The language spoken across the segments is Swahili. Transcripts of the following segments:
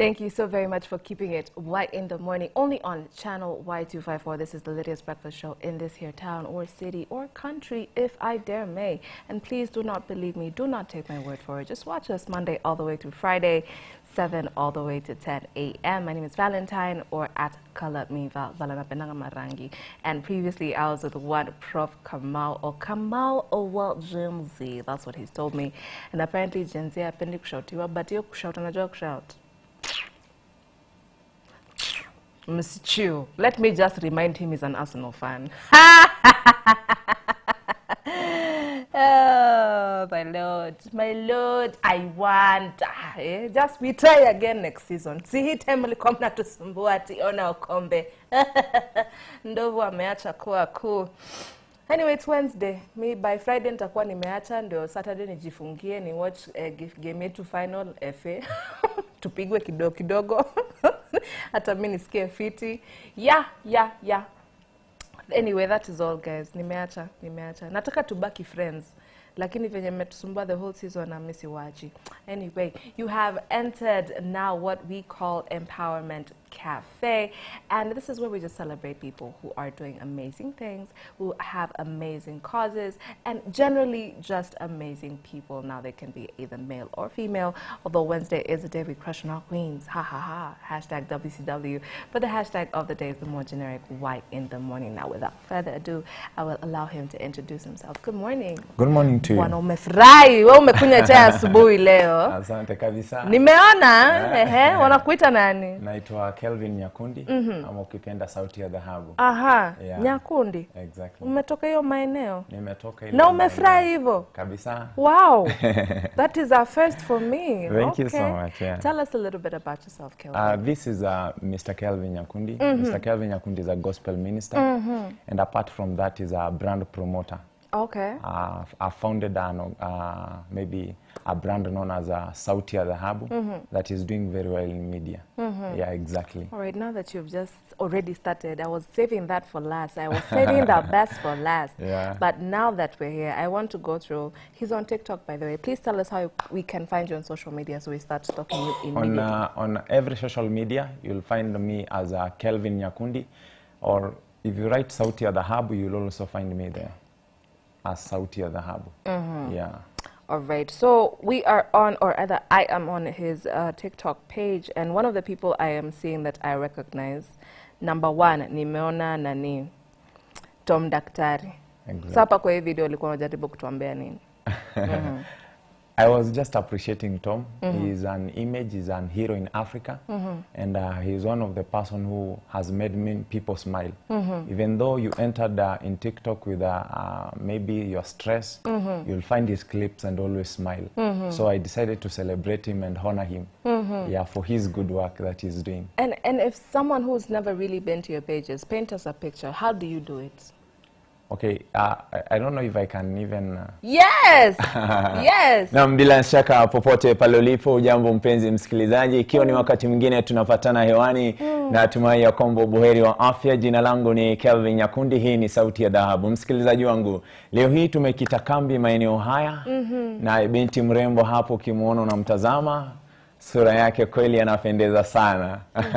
Thank you so very much for keeping it white in the morning, only on channel Y254. This is the Lydia's Breakfast Show in this here town or city or country, if I dare may. And please do not believe me, do not take my word for it. Just watch us Monday all the way through Friday, 7 all the way to 10 a.m. My name is Valentine or at Color Me Val Valanapendanga Marangi. And previously I was with one Prof Kamau or Kamau Owal Jimzy. That's what he's told me. And apparently Gen Z hapendi kushautiwa, but hiyo kushout unajua kushout. Msichu. Let me just remind him he's an Arsenal fan. oh, my lord, my lord, I want. Ah, eh, just we try again next season. See hii time mlikuwa mnatusumbua ati ona ukombe. Ndovu ameacha kuwa kuu. Anyway, it's Wednesday. Me by Friday nitakuwa nimeacha ndio Saturday nijifungie ni watch eh, gif- game yetu final FA. Tupigwe kidogo kidogo. Hata mimi nisikie fiti. Yeah, yeah, yeah. Anyway, that is all guys. Nimeacha, nimeacha. Nataka tubaki friends. Lakini venye mmetusumbua the whole season na mimi siwachi. Anyway, you have entered now what we call Empowerment Cafe. And this is where we just celebrate people who are doing amazing things, who have amazing causes, and generally just amazing people. Now they can be either male or female, although Wednesday is the day we crush on our queens. Ha ha ha. Hashtag WCW. But the hashtag of the day is the more generic white in the morning. Now, without further ado, I will allow him to introduce himself. Good morning. Good morning to you. Bwana umefurahi, wewe umekunywa chai asubuhi leo. Asante kabisa. Nimeona, ehe, wanakuita nani? Naitwa Kelvin Nyakundi ama ukipenda sauti ya dhahabu. Aha, Yeah. Nyakundi. Exactly. Umetoka hiyo maeneo Nimetoka ile na maeneo. umefurahi hivyo? Kabisa. Wow, that is a first for me. Thank you so Okay. much, yeah. Tell us a little bit about yourself, Kelvin. Uh, this is uh, Mr. Kelvin Nyakundi. Mr. Kelvin Nyakundi is a gospel minister. And apart from that is a brand promoter. okay. Uh, I founded an, uh, maybe a brand known as uh, Sauti ya Dhahabu that is doing very well in media. Yeah, exactly. All right, now that you've just already started, I was saving that for last. I was saving the best for last. Yeah. But now that we're here, I want to go through. He's on TikTok, by the way. Please tell us how we can find you on social media so we start stalking you on immediately. uh, on every social media you'll find me as uh, Kelvin Nyakundi or if you write Sauti ya Dhahabu you'll also find me there as Sauti ya Dhahabu yeah All right. So we are on, or rather, I am on his uh, TikTok page, and one of the people I am seeing that I recognize, number one, nimeona nani, Tom Daktari. Exactly. So hapa kwa hii video ulikuwa unajaribu kutuambia nini? I was just appreciating Tom he's an image he's an hero in Africa and uh, he's one of the person who has made many people smile even though you entered uh, in TikTok with uh, uh, maybe your stress you'll find his clips and always smile so I decided to celebrate him and honor him yeah for his good work that he's doing And and if someone who's never really been to your pages, paint us a picture. How do you do it? okay uh, I, I don't know if I can even uh, Yes, yes. Naam, bila shaka popote pale ulipo, ujambo mpenzi msikilizaji, ikiwa ni wakati mwingine tunapatana hewani na tumai ya kwamba buheri wa afya. Jina langu ni Kelvin Nyakundi, hii ni Sauti ya Dhahabu. Msikilizaji wangu, leo hii tumekita kambi maeneo haya na binti mrembo hapo, ukimwona unamtazama, sura yake kweli anapendeza sana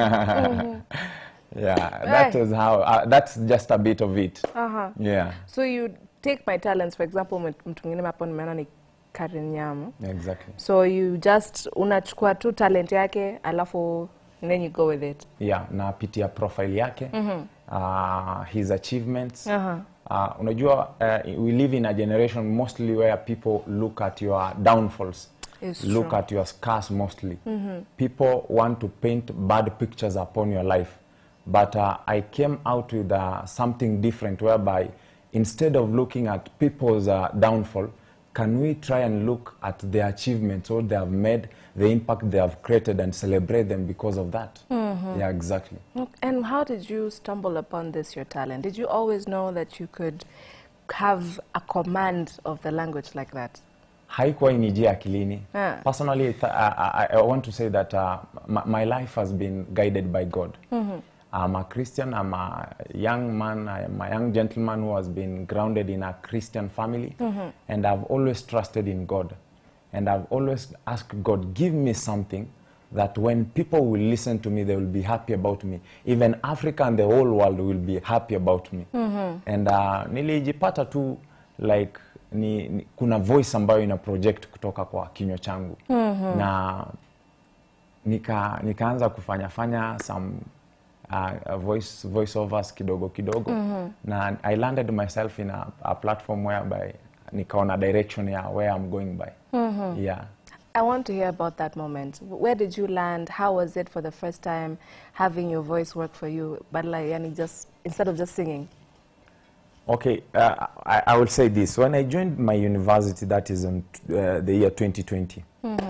yeah, that Eh. is how, uh, that's just a bit of it Uh-huh. yeah. So you take my talents, for example, mtu mtu mwingine hapo nimeona ni Karen Nyamu. exactly So you just unachukua tu talent yake alafu and then you go with it. yeah napitia profile yake uh, his achievements Aha. uh, unajua uh, we live in a generation mostly where people look at your downfalls It's look true. at your scars mostly people want to paint bad pictures upon your life but uh, i came out with uh, something different whereby instead of looking at people's uh, downfall can we try and look at their achievements what they have made the impact they have created and celebrate them because of that yeah exactly And how did you stumble upon this, your talent? Did you always know that you could have a command of the language like that? haikuwa inijia akilini Ah. personally th- I, I, I want to say that uh, my, my life has been guided by god i'm a christian i'm a young man i'm a young gentleman who has been grounded in a christian family and i've always trusted in god and i've always asked god give me something that when people will listen to me they will be happy about me even africa and the whole world will be happy about me and uh, nilijipata tu like ni, ni, kuna voice ambayo ina project kutoka kwa kinywa changu na nika nikaanza kufanya fanya some uh, voice voice overs kidogo kidogo na I landed myself in a, a platform whereby nikaona direction ya where I'm going by yeah I want to hear about that moment. Where did you land? How was it for the first time having your voice work for you? But like, yani just instead of just singing. Okay, uh, I, I will say this. When I joined my university, that is in uh, the year 2020,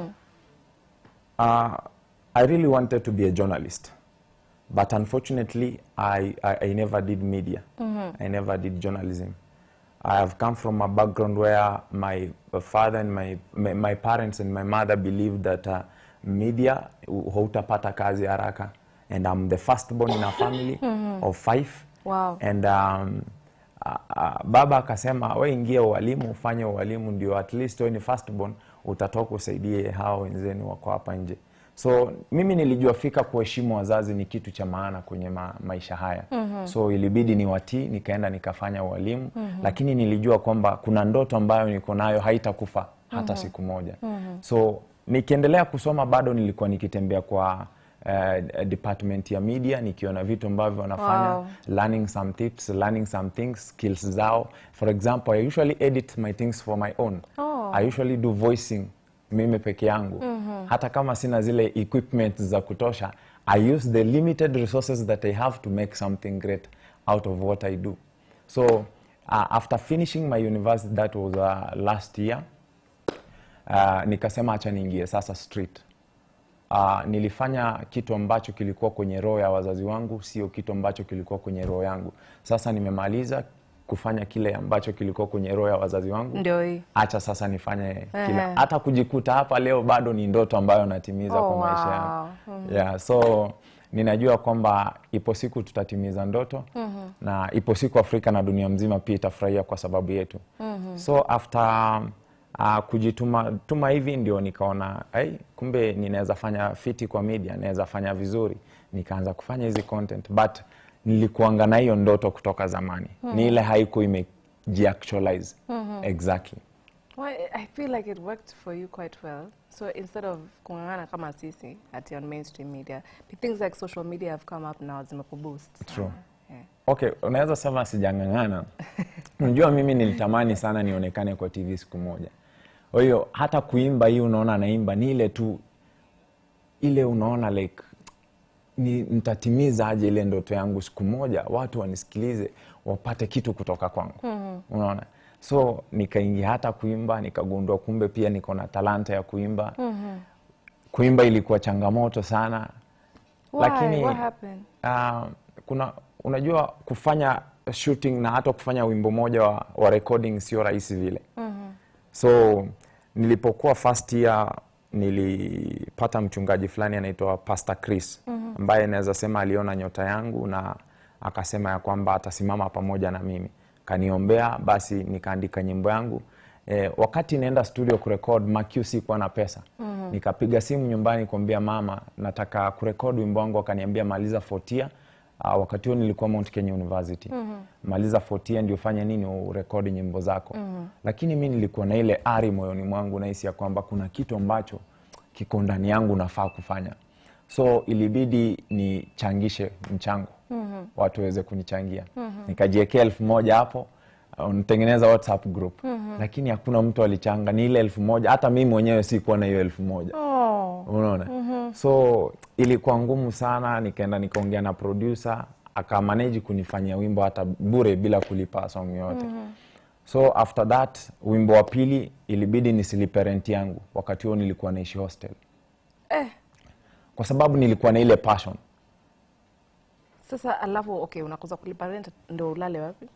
uh, I really wanted to be a journalist. But unfortunately, I, I, I never did media. I never did journalism. I have come from a background where my father and my, my, my parents and my mother believed that uh, media hu- hautapata kazi haraka. And I'm the firstborn in a family of five. Wow. And um, uh, uh, baba akasema we ingia ualimu ufanye ualimu ndio at least we ni firstborn utatoka usaidie hao wenzenu wako hapa nje so mimi nilijua fika kuheshimu wazazi ni kitu cha maana kwenye ma, maisha haya mm-hmm. so ilibidi ni watii nikaenda nikafanya ualimu mm-hmm. lakini nilijua kwamba kuna ndoto ambayo niko nayo haitakufa hata mm-hmm. siku moja mm-hmm. so nikiendelea kusoma bado nilikuwa nikitembea kwa uh, department ya media nikiona vitu ambavyo wanafanya Wow. learning some tips learning some things skills zao for example i usually edit my things for my own Oh. i usually do voicing mimi peke yangu mm-hmm. hata kama sina zile equipment za kutosha i use the limited resources that i have to make something great out of what i do so uh, after finishing my university that was uh, last year uh, nikasema acha niingie sasa street uh, nilifanya kitu ambacho kilikuwa kwenye roho ya wazazi wangu, sio kitu ambacho kilikuwa kwenye roho yangu. Sasa nimemaliza kufanya kile ambacho kilikuwa kwenye roho ya wazazi wangu, Ndio hii. acha sasa nifanye Ehe. kila. Hata kujikuta hapa leo bado ni ndoto ambayo natimiza Oh, kwa maisha wow. yangu yeah, so ninajua kwamba ipo siku tutatimiza ndoto na ipo siku Afrika na dunia mzima pia itafurahia kwa sababu yetu so after uh, kujituma tuma hivi ndio nikaona hey, kumbe ninaweza fanya fiti kwa media naweza fanya vizuri nikaanza kufanya hizi content but nilikuanga na hiyo ndoto kutoka zamani ni ile haiku imejiactualize exactly Well, I feel like it worked for you quite well. So instead of kung'ang'ana kama sisi ati on mainstream media, things like social media have come up now zimekuboost. True. Yeah. Okay, unaweza sema sijang'ang'ana. Unajua mimi nilitamani sana nionekane kwa TV siku moja. Kwa hiyo hata kuimba hii unaona naimba ni ile tu ile unaona like ni nitatimiza aje ile ndoto yangu siku moja watu wanisikilize wapate kitu kutoka kwangu. Mm-hmm. Unaona? So nikaingia hata kuimba nikagundua kumbe pia niko na talanta ya kuimba. Mm-hmm. Kuimba ilikuwa changamoto sana. Why? Lakini What happened? uh, kuna unajua kufanya shooting na hata kufanya wimbo moja wa, wa recording sio rahisi vile mm-hmm. so nilipokuwa first year nilipata mchungaji fulani anaitwa Pastor Chris mm-hmm. ambaye naweza sema aliona nyota yangu na akasema ya kwamba atasimama pamoja na mimi kaniombea basi nikaandika nyimbo yangu E, wakati naenda studio kurekod Makiu sikuwa na pesa mm-hmm. nikapiga simu nyumbani kuambia mama nataka kurekod wimbo wangu akaniambia maliza fotia uh, wakati huo nilikuwa Mount Kenya University mm-hmm. maliza fotia ndio fanya nini urekodi nyimbo zako mm-hmm. lakini mi nilikuwa na ile ari moyoni mwangu nahisi ya kwamba kuna kitu ambacho kiko ndani yangu nafaa kufanya so ilibidi nichangishe mchango mm-hmm. watu waweze kunichangia mm-hmm. nikajiekea elfu moja hapo uh, nitengeneza whatsapp group mm-hmm. lakini hakuna mtu alichanga ni ile elfu moja hata mimi mwenyewe sikuwa na hiyo elfu moja Oh. unaona mm-hmm. so ilikuwa ngumu sana nikaenda nikaongea na producer akamanage kunifanyia wimbo hata bure bila kulipa song yote mm-hmm. so after that wimbo wa pili ilibidi nisilipe rent yangu wakati huo nilikuwa naishi hostel Eh, kwa sababu nilikuwa na ile passion sasa alafu okay, unakosa kulipa rent ndio ulale wapi?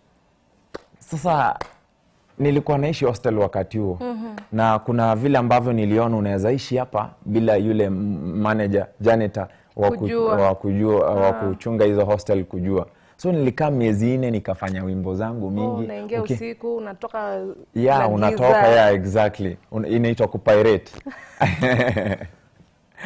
sasa nilikuwa naishi hostel wakati huo mm-hmm. na kuna vile ambavyo niliona unaweza ishi hapa bila yule m- manager janitor wa ku- Kujua. wa kujua wa kuchunga hizo hostel kujua so nilikaa miezi nne nikafanya wimbo zangu Oh, mingi unaingia Uki- usiku unatoka yeah, na unatoka giza. yeah, exactly Un- inaitwa kupirate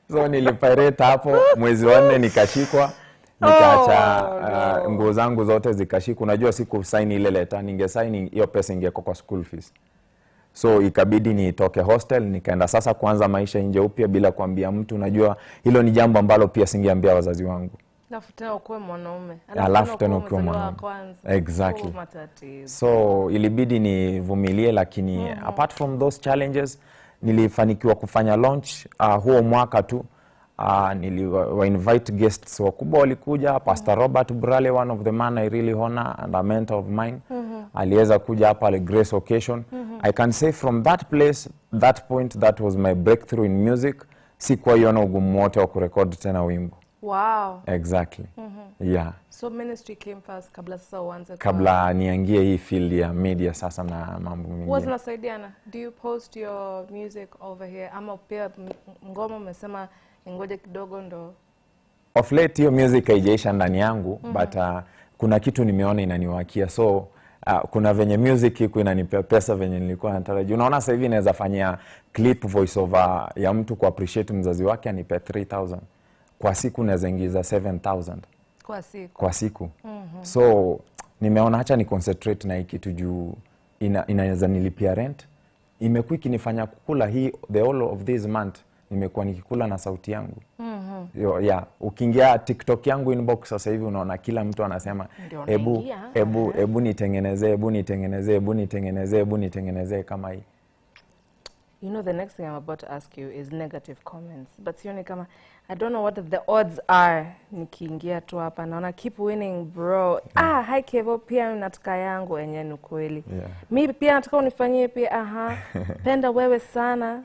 so nilipirate hapo mwezi wa nne nikashikwa nikaacha Oh, uh, nguo zangu zote zikashikwa unajua siku saini ile leta ningesaini hiyo pesa ingeko kwa school fees so ikabidi nitoke hostel nikaenda sasa kuanza maisha nje upya bila kuambia mtu unajua hilo ni jambo ambalo pia singeambia wazazi wangu alafu tena ukuwe mwanaume Alafu tena ukiwa umezaliwa mwanaume. kwanza. Exactly. Oh, matatizo so ilibidi nivumilie lakini apart from those challenges nilifanikiwa kufanya launch uh, huo mwaka tu uh, niliwa wa invite guests wakubwa walikuja pastor robert brale one of the man i really honor and a mentor of mine aliweza kuja hapa ale grace occasion i can say from that place that point that was my breakthrough in music sikuwa iona ugumu wote wa kurekodi tena wimbo wow exactly yeah so ministry came first kabla sasa uanze kwa- kabla niangie hii field ya media sasa na mambo huwa mengine zinasaidiana do you post your music over here ama pia m- ngoma umesema ngoje kidogo ndo of late hiyo music haijaisha ndani yangu but uh, kuna kitu nimeona inaniwakia so uh, kuna venye music iko inanipea pesa venye nilikuwa natarajia unaona sasa hivi naweza fanyia clip voice over ya mtu ku appreciate mzazi wake anipe 3000 kwa siku naweza ingiza 7000 kwa siku kwa siku so nimeona hacha ni concentrate na hii kitu juu ina, inaweza nilipia rent imekuwa ikinifanya kukula hii the whole of this month nimekuwa nikikula na sauti yangu Yo, yeah. ukiingia tiktok yangu inbox sasa hivi unaona kila mtu anasema Ndio ebu unaingia, ebu ebu nitengenezee ebu nitengenezee ebu nitengenezee ebu nitengenezee kama hii You know, the next thing I'm about to ask you is negative comments. But sioni kama, I don't know what the odds are. Nikiingia tu hapa naona keep winning bro. Ah, hi Kevo, pia nataka yangu enye ni kweli. Yeah. Mi pia nataka unifanyie pia, aha. Penda wewe sana.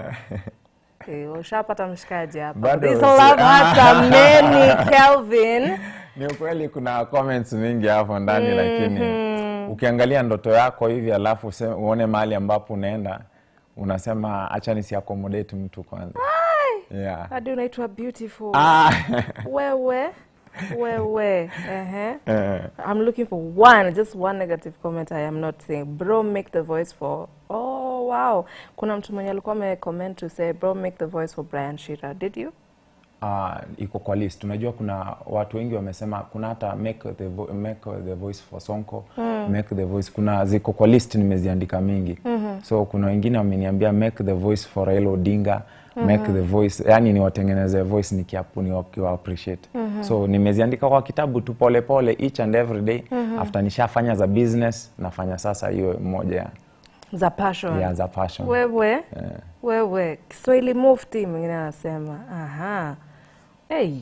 Okay, ushapata mshikaji hapa. Bado This si- love hearts are many, Kelvin. ni ukweli kuna comments mingi hapo ndani lakini ukiangalia ndoto yako hivi alafu use- uone mahali ambapo unaenda unasema acha nisi accommodate mtu kwanza yeah. Hadi unaitwa beautiful. ah. Wewe. Wewe. Ehe. Eh, I'm looking for one, just one negative comment I am not saying. Bro, make the voice for. Oh, wow. Kuna mtu mwenye alikuwa ame comment to say, bro, make the voice for Brian Shira. Did you? ah, iko kwa list unajua kuna watu wengi wamesema kuna hata make the, vo make the voice for sonko make the voice kuna ziko kwa list nimeziandika mingi so kuna wengine wameniambia make the voice for Raila Odinga make the voice yani niwatengeneze voice nikiapu niwakiwa appreciate so nimeziandika kwa kitabu tu pole pole each and every day after nishafanya za business nafanya sasa hiyo moja ya, Za passion. ya za passion Wewe. Wewe. Kiswahili mufti mwingine anasema. Aha. Hey.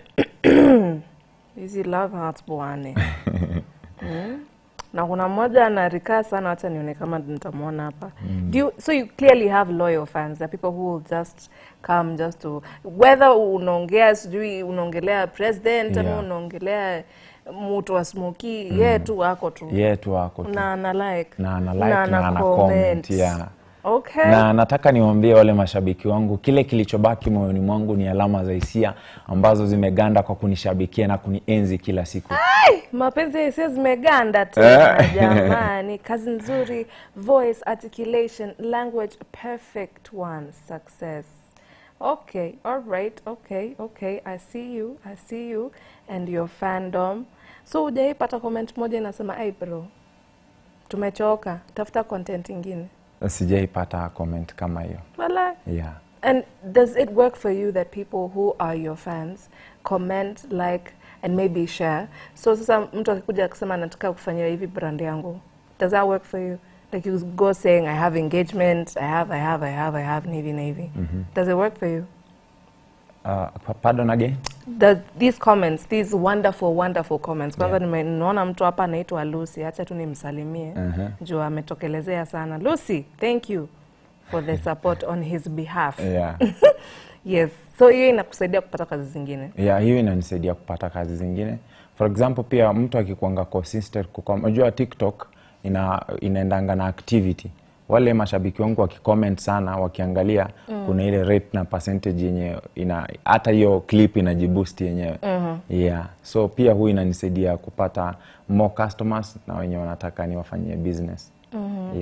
Hizi love hearts bwane. Mm. Na kuna mmoja anarikaa sana, wacha nione kama nitamwona hapa. Do you, so you clearly have loyal fans, the people who will just come just to whether unaongea sijui unaongelea president ama Yeah. unaongelea mtu wa smoki, yeye tu wako tu ye tu wako tu na ana like na ana like na ana comment yeah. Okay. na nataka niwaambie wale mashabiki wangu kile kilichobaki moyoni mwangu ni alama za hisia ambazo zimeganda kwa kunishabikia na kunienzi kila siku mapenzi ya hisia zimeganda tena jamani kazi nzuri voice articulation language perfect one success okay all right okay okay i see you i see you and your fandom so hujaipata comment moja inasema ai bro tumechoka tafuta content ingine sijaipata comment kama hiyo wala yeah. And does it work for you that people who are your fans comment, like, and maybe share? So sasa mtu akikuja akisema nataka kufanyia hivi brand yangu, does that work for you? Like you go saying I have engagement, I have, I have, I have, I have, na hivi na hivi. Does it work for you? uh, pa- pardon again The, these comments, these wonderful, wonderful comments. Kwanza nime- nimeona mtu hapa anaitwa Lucy, acha tu nimsalimie Mhm. juu ametokelezea sana. Lucy, thank you for the support on his behalf. yeah. Yes. So hiyo inakusaidia kupata kazi zingine. yeah, hiyo inanisaidia kupata kazi zingine for example pia mtu akikuanga consistent kukom- unajua tiktok ina, inaendanga na activity wale mashabiki wangu wakicomment sana wakiangalia mm. kuna ile rate na percentage yenye ina hata hiyo clip inajiboost yenyewe mm-hmm. yeah so pia huu inanisaidia kupata more customers na wenye wanataka niwafanyie business mm-hmm. yeah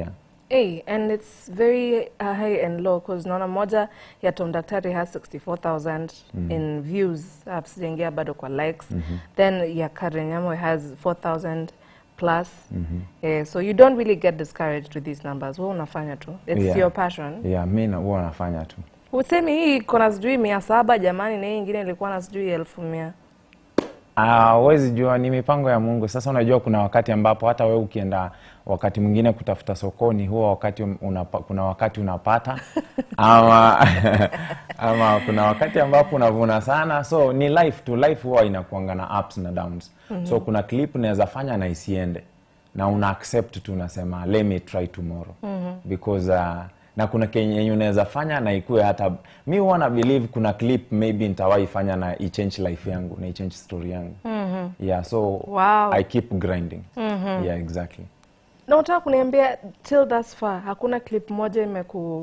Hey, and it's very uh, high and low because naona moja ya Tom Daktari has 64,000 in views uh, sijaingia bado kwa likes then ya Karen Nyamo has 4,000 plus Eh, so you don't really get discouraged with these numbers wewe unafanya tu it's Yeah. your passion yeah mi na- huwa nafanya tu usemi hii iko na sijui mia saba jamani na hii ingine ilikuwa na sijui elfu mia Ah, huwezi jua ni mipango ya Mungu. Sasa unajua kuna wakati ambapo hata wewe ukienda wakati mwingine kutafuta sokoni, huwa wakati unapa, kuna wakati unapata ama ama kuna wakati ambapo unavuna sana, so ni life tu. Life huwa inakuanga na ups na downs. So kuna clip unaweza fanya na isiende na una accept tu, unasema let me try tomorrow because uh, na kuna kenye unaweza fanya na ikue hata mi huwa na believe kuna clip maybe nitawahi fanya na ichange life yangu na ichange story yangu yeah so Wow. i keep grinding yeah exactly na utaka kuniambia till thus far hakuna clip moja imeku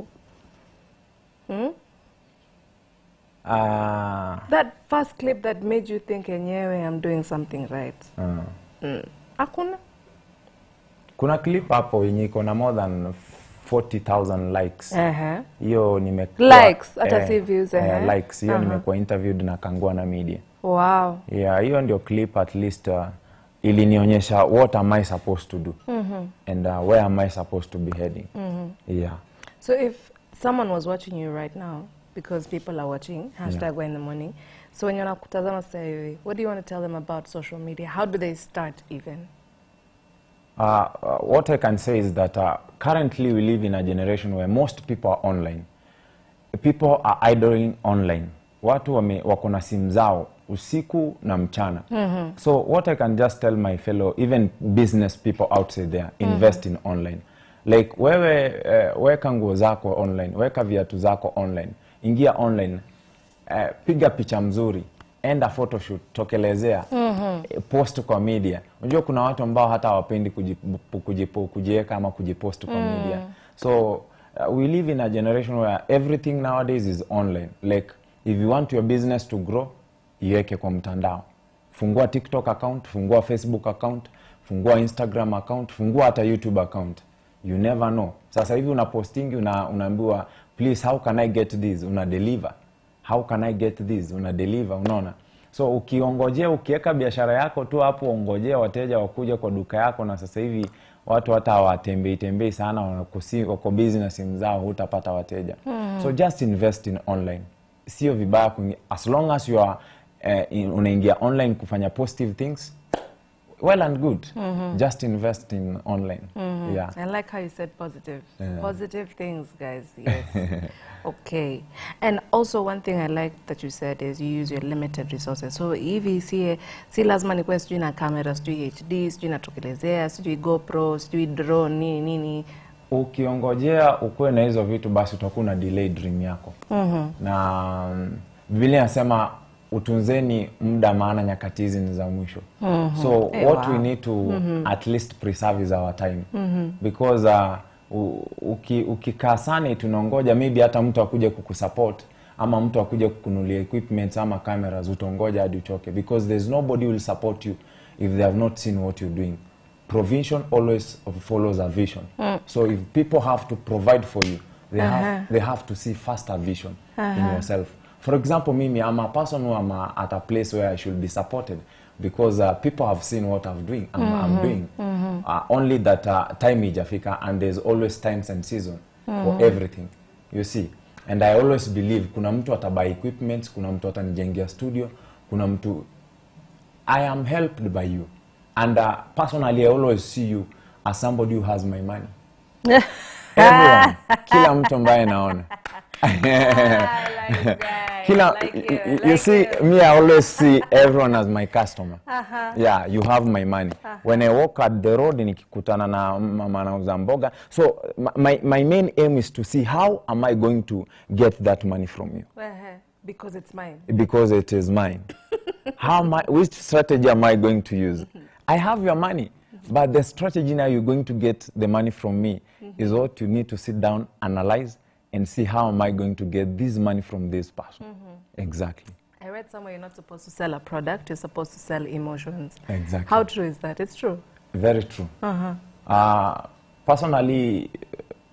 Ah, that first clip that made you think enyewe i'm doing something right ah. mm. hakuna kuna clip hapo yenye iko na more than 40000 likes Ehe. hiyo nimekuwa Likes, hata si views, ehe. likes hiyo nimekuwa interviewed na kangua na media wow yeah hiyo ndio clip at least uh, ilinionyesha what am i supposed to do and uh, where am i supposed to be heading yeah so if someone was watching you right now because people are watching hashtag yeah. in the morning so wenye wanakutazama sasa hivi what do you want to tell them about social media how do they start even Uh, uh, what I can say is that uh, currently we live in a generation where most people are online. People are idling online. Watu wame, wako na simu zao usiku na mchana. So what I can just tell my fellow even business people outside there invest in online. Like wewe uh, weka nguo zako online, weka viatu zako online, ingia online, uh, piga picha mzuri enda photoshoot tokelezea mm-hmm. post kwa media unajua kuna watu ambao hata hawapendi kujipu- kujipu- kujiweka ama kujipost kwa media so uh, we live in a generation where everything nowadays is online like if you want your business to grow iweke kwa mtandao fungua tiktok account fungua facebook account fungua instagram account fungua hata youtube account you never know sasa hivi una postingi una, unaambiwa please how can i get this una deliver how can i get this una deliver unaona so ukiongojea ukiweka biashara yako tu hapo ongojea wateja wakuja kwa duka yako na sasa hivi watu hata hawatembei tembei sana wanakusi- wako busy na simu zao hutapata wateja so just invest in online sio vibaya kuingia, as long as you are eh, in- unaingia online kufanya positive things well and good just invest in online yeah I like how you said positive. Yeah. Positive things, guys. Yes. okay. And also one thing I like that you said is you use your limited resources. So hivi si, si lazima nikuwe sijui na camera, sijui HD, sijui natokelezea, sijui GoPro, sijui drone, nini nini. ukiongojea ukuwe na hizo vitu basi utakuwa una delay dream yako mm-hmm. na mm, biblia inasema utunzeni muda maana nyakati hizi ni za mwisho mm-hmm. so Eh, what wow. we need to mm-hmm. at least preserve is our time mm-hmm. because uh, u- uki, ukikaa sana tunaongoja maybe hata mtu akuja kukusupport ama mtu akuja kukunulia equipment ama cameras utongoja hadi uchoke because there's nobody will support you if they have not seen what you're doing provision always follows a vision so if people have to provide for you they, have, they have to see first a vision in yourself for example mimi i'm a person who am a, at a place where i should be supported because uh, people have seen what i'm doing i'm, I'm doing uh, only that uh, time ijafika and there's always times and season for everything you see and i always believe kuna mtu atabuy equipment kuna mtu atanijengea studio kuna mtu I am helped by you. And uh, personally, I always see you as somebody who has my money. Everyone. Kila mtu ambaye naona. Kila, you, you see, me, I always see everyone as my customer. Yeah, you have my money. When I walk at the road, nikikutana na mama anauza mboga. So my, my main aim is to see how am I going to get that money from you. Because it's mine. because it is mine. How am I, which strategy am I going to use? I have your money, but the strategy now you're going to get the money from me is what you need to sit down, analyze, and see how am I going to get this money from this person. Exactly. I read somewhere you're not supposed to sell a product, you're supposed to sell emotions. Exactly. How true is that? It's true. Very true. Uh, personally,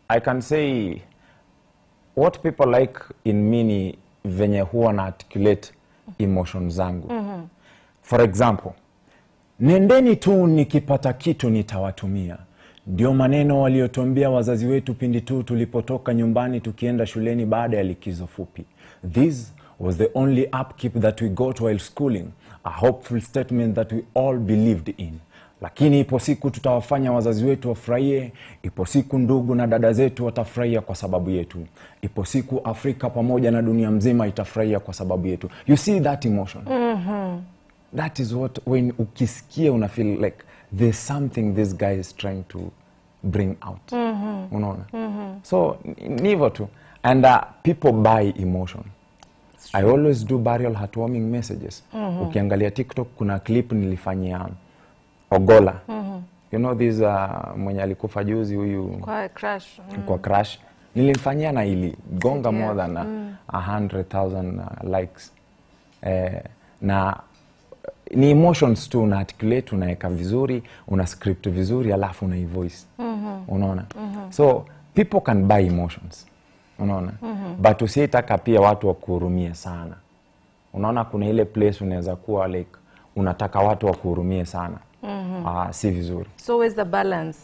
I can say what people like in me ni venye huwa na articulate emotion zangu for example nendeni tu nikipata kitu nitawatumia ndio maneno waliotuambia wazazi wetu pindi tu tulipotoka nyumbani tukienda shuleni baada ya likizo fupi this was the only upkeep that we got while schooling a hopeful statement that we all believed in lakini ipo siku tutawafanya wazazi wetu wafurahie ipo siku ndugu na dada zetu watafurahia kwa sababu yetu ipo siku afrika pamoja na dunia mzima itafurahia kwa sababu yetu you see that emotion that is what when ukisikia una feel like there's something this guy is trying to bring out unaona so ni- ni hivyo tu and uh, people buy emotion i always do burial heartwarming messages ukiangalia tiktok kuna clip nilifanyia ogola you know this uh, mwenye alikufa juzi huyu Kwa crush. Mm. kwa crash nilimfanyia na iligonga more than a 100,000 uh, likes eh, na uh, ni emotions tu una articulate unaweka vizuri una script vizuri alafu una voice unaona so people can buy emotions unaona but usiitaka pia watu wakuhurumie sana unaona kuna ile place unaweza kuwa like unataka watu wakuhurumie sana Ah, si vizuri So where's the balance?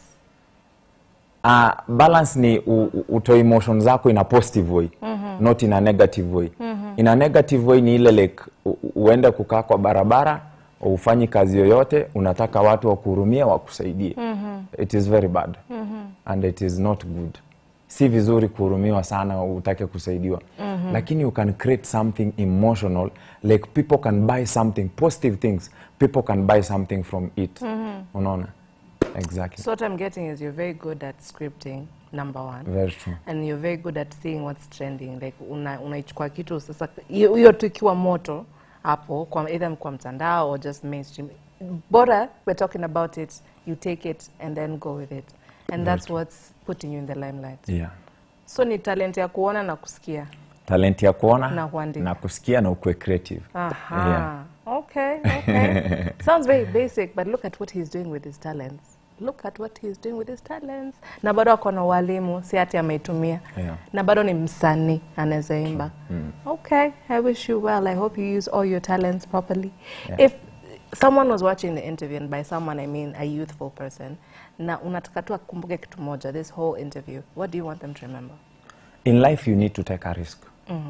uh, balance ni u- u- utoe emotion zako in a positive way not in a negative way in a negative way ni ile like u- u- uende kukaa kwa barabara ufanyi kazi yoyote unataka watu wakuhurumia wakusaidie it is very bad and it is not good si vizuri kuhurumiwa sana utake kusaidiwa lakini you can create something emotional like people can buy something positive things people can buy something from it unaona exactly So what I'm getting is you're very good at scripting, number one. very true and you're very good at seeing what's trending like una- unaichukua kitu sasa hiyo hiyo tu ikiwa moto hapo kwa either kwa mtandao or just mainstream bora we're talking about it you take it and then go with it and that's what's putting you in the limelight yeah so ni talent ya kuona na kusikia talent ya kuona Na kuandika. na kusikia na ukue creative aha Yeah. okay okay sounds very basic but look at what he's doing with his talents look at what he's doing with his talents na bado ako na walimu si ati ameitumia Yeah. na bado ni msanii anaweza imba okay i wish you well i hope you use all your talents properly Yeah. if someone was watching the interview and by someone i mean a youthful person na unataka tu akumbuke kitu moja this whole interview what do you want them to remember in life you need to take a risk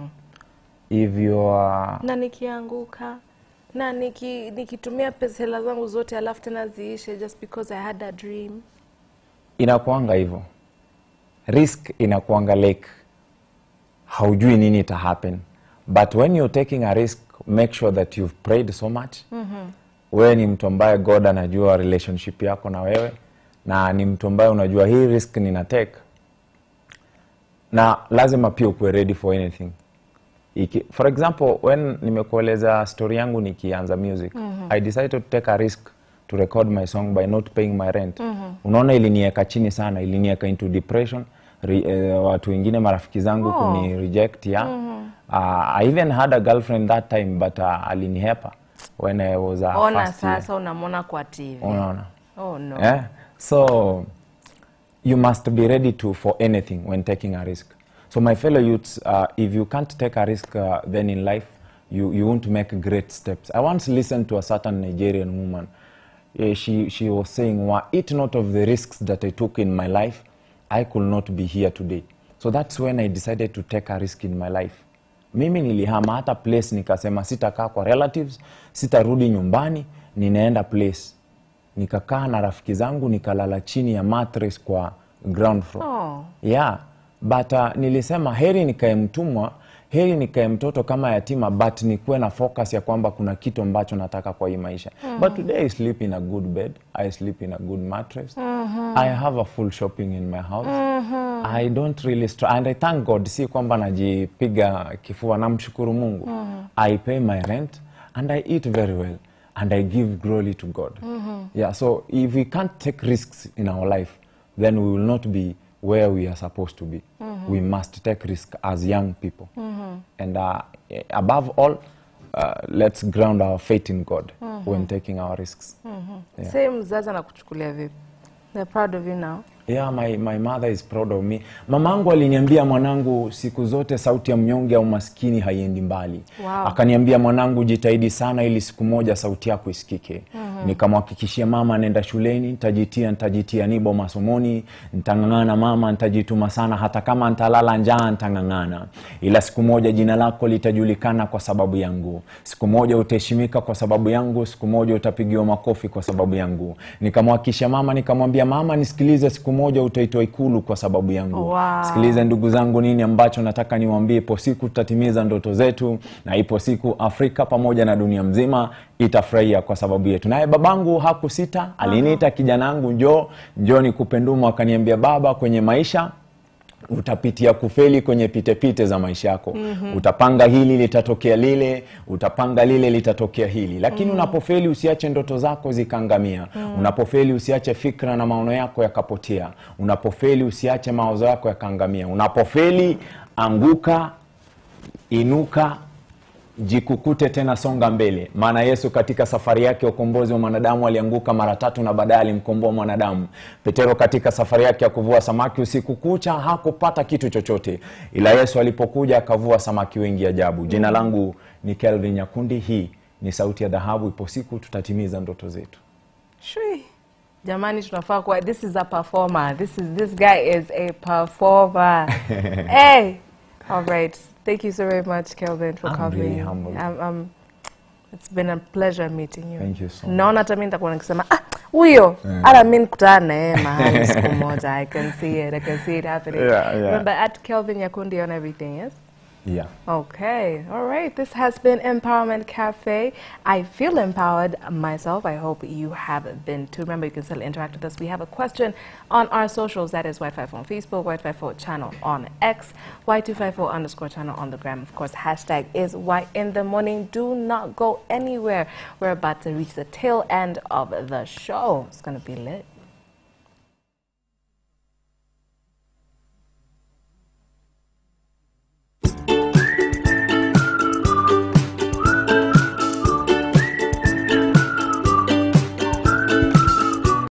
if you are na nikianguka na niki, nikitumia pesa hela zangu zote alafu tena ziishe just because i had a dream inakuanga hivyo risk inakuanga like haujui nini ita happen but when you're taking a risk make sure that you've prayed so much wewe ni mtu ambaye god anajua relationship yako na wewe na ni mtu ambaye unajua hii risk nina take na lazima pia ukuwe ready for anything Iki, for example when nimekueleza story yangu nikianza music i decided to take a risk to record my song by not paying my rent unaona ilinieka chini sana ilinieka into depression Re, eh, watu wengine marafiki zangu Oh. kuni reject ya uh, i even had a girlfriend that time but uh, alinihepa when i was uh, ona first year. sasa unamwona kwa tv unaona oh no Eh? So you must be ready to for anything when taking a risk. So my fellow youths, uh, if you can't take a risk uh, then in life, you, you won't make great steps. I once listened to a certain Nigerian woman. Eh, she, she was saying, "Were it not of the risks that I took in my life, I could not be here today. So that's when I decided to take a risk in my life. Mimi nilihama hata place nikasema sitakaa kwa relatives, sitarudi nyumbani, ninaenda place nikakaa na rafiki zangu nikalala chini ya mattress kwa ground floor Oh. yeah but uh, nilisema heri nikae mtumwa heri nikae mtoto kama yatima but nikuwe na focus ya kwamba kuna kitu ambacho nataka kwa hii maisha but today i sleep in a good bed i sleep in a good mattress i have a full shopping in my house i don't really str and i thank god si kwamba najipiga kifua namshukuru mungu i pay my rent and i eat very well and i give glory to god yeah so if we can't take risks in our life then we will not be where we are supposed to be we must take risk as young people and uh, eh, above all uh, let's ground our faith in god when taking our risks yeah. Sasa mzazi anakuchukulia vipi They're proud of you now. Yeah, my, my mother is proud of me. Mamangu aliniambia mwanangu, siku zote sauti ya mnyonge au maskini haiendi mbali. Wow. Akaniambia mwanangu, jitahidi sana ili siku moja sauti yako isikike. Nikamhakikishia mama, nenda shuleni, nitajitia nitajitia nibo masomoni, nitang'ang'ana mama, nitajituma sana, hata kama nitalala njaa nitang'ang'ana, ila siku moja jina lako litajulikana kwa sababu yangu. Siku moja utaheshimika kwa sababu yangu, siku moja utapigiwa makofi kwa sababu yangu. Nikamhakikishia mama, nikamwambia mama, nisikilize, siku moja utaitwa Ikulu kwa sababu yangu. Wow. Sikiliza ndugu zangu, nini ambacho nataka niwaambie, ipo siku tutatimiza ndoto zetu, na ipo siku Afrika pamoja na dunia mzima itafurahia kwa sababu yetu. Naye babangu hakusita, aliniita kijanangu, njoo njoo nikupe ndumu. Akaniambia baba, kwenye maisha utapitia kufeli kwenye pitepite za maisha yako mm-hmm. utapanga hili litatokea lile utapanga lile litatokea hili lakini mm-hmm. unapofeli usiache ndoto zako zikaangamia mm-hmm. unapofeli usiache fikra na maono yako yakapotea unapofeli usiache mawazo yako yakaangamia unapofeli anguka inuka jikukute tena songa mbele maana yesu katika safari yake ya ukombozi wa mwanadamu alianguka mara tatu na baadaye alimkomboa mwanadamu petero katika safari yake ya kuvua samaki usiku kucha hakupata kitu chochote ila yesu alipokuja akavua samaki wengi ajabu jina langu ni kelvin nyakundi hii ni sauti ya dhahabu ipo siku tutatimiza ndoto zetu Shui. Jamani tunafaa kuwa this is a performer. This is this guy is a performer. hey. All right. Thank you so very much Kelvin for I'm coming. really humbled. Um, um, it's been a pleasure meeting you. Thank you so Naona hata mimi nitakuwa nikisema ah huyo hata mimi nikutana na yeye mahali siku moja. I can see it. I can see it happening. Yeah, yeah. Remember at Kelvin Yakundi on everything, yes? yeah. Okay, all right. This has been Empowerment Cafe. I feel empowered myself. I hope you have been too. Remember, you can still interact with us. We have a question on our socials. That is Y54 on Facebook, Y54 channel on X, Y254 underscore channel on the gram. Of course, hashtag is Y in the morning. Do not go anywhere. We're about to reach the tail end of the show. It's going to be lit.